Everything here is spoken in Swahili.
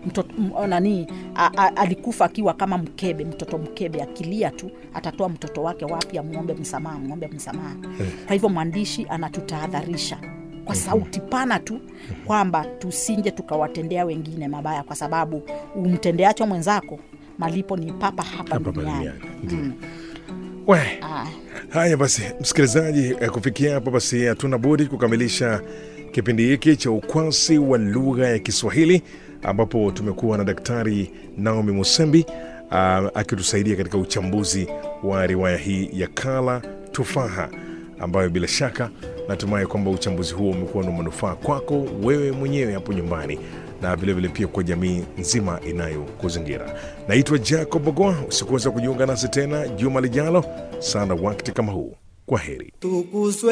mtoto m- nani a, a, alikufa akiwa kama mkebe mtoto mkebe akilia tu atatoa mtoto wake wapi amwombe msamaha mwombe msamaha kwa hivyo mwandishi anatutahadharisha kwa sauti pana tu kwamba tusinje tukawatendea wengine mabaya kwa sababu umtendeacho mwenzako malipo ni papa hapa Hapa duniani duniani, ndiyo. We, Ah. haya basi msikilizaji eh, kufikia hapo basi hatuna budi kukamilisha kipindi hiki cha ukwasi wa lugha ya kiswahili ambapo tumekuwa na daktari naomi musembi uh, akitusaidia katika uchambuzi wa riwaya hii ya kala tufaha ambayo bila shaka natumai kwamba uchambuzi huo umekuwa na manufaa kwako wewe mwenyewe hapo nyumbani na vilevile pia kwa jamii nzima inayokuzingira naitwa jacob bogoa usikuweza kujiunga nasi tena juma lijalo sana wakati kama huu kwa heri Tukuswe